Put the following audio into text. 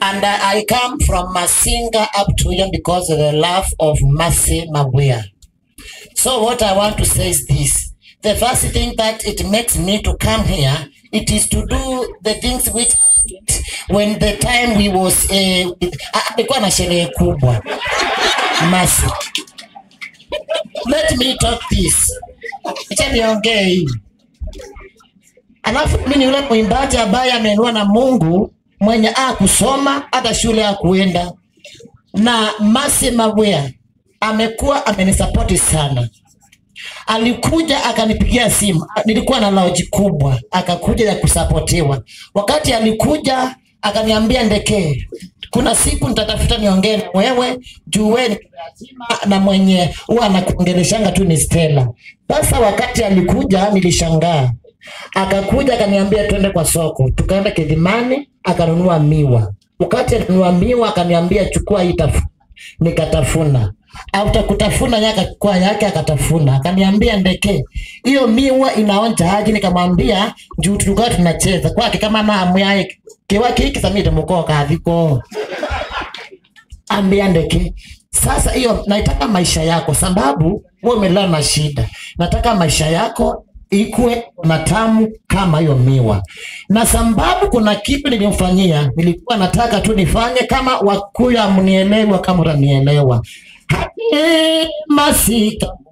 And I I come from Masinga up to here because of the love of Mercy Mawia. So what I want to say is this. The first thing that it makes me to come here, it is to do the things which I did when the time we was eh, ah, alikuwa na sherehe kubwa. Mercy. Let me talk this. Acha niongee hii. Alafu mimi ni yule mwimbaji ambaye ameinua na Mungu mwenye a kusoma hata shule ya kuenda, na Mercy Mawia amekuwa amenisapoti sana. Alikuja akanipigia simu, nilikuwa na laoji kubwa, akakuja ya kusapotiwa. Wakati alikuja akaniambia, Ndekee, kuna siku nitatafuta niongee na wewe juu wewe ni lazima na mwenye huwa anakuongeleshanga tu ni Stella. Sasa wakati alikuja nilishangaa, akakuja akaniambia twende kwa soko, tukaenda Kilimani akanunua miwa. Wakati alinunua miwa akaniambia chukua hii tafu, nikatafuna After kutafuna yeye akachukua yake akatafuna, akaniambia Ndeke, hiyo miwa inaonja aje? Nikamwambia juu tulikuwa tunacheza kwake kama na hamu yake kiwa kiki samite mukoka aviko ambia Ndeke, sasa hiyo naitaka maisha yako, sababu wewe umelala na shida, nataka maisha yako ikue matamu kama hiyo miwa, na sababu kuna kitu nilimfanyia, nilikuwa nataka tu nifanye kama Wakuyu amnielewa, kama utanielewa masika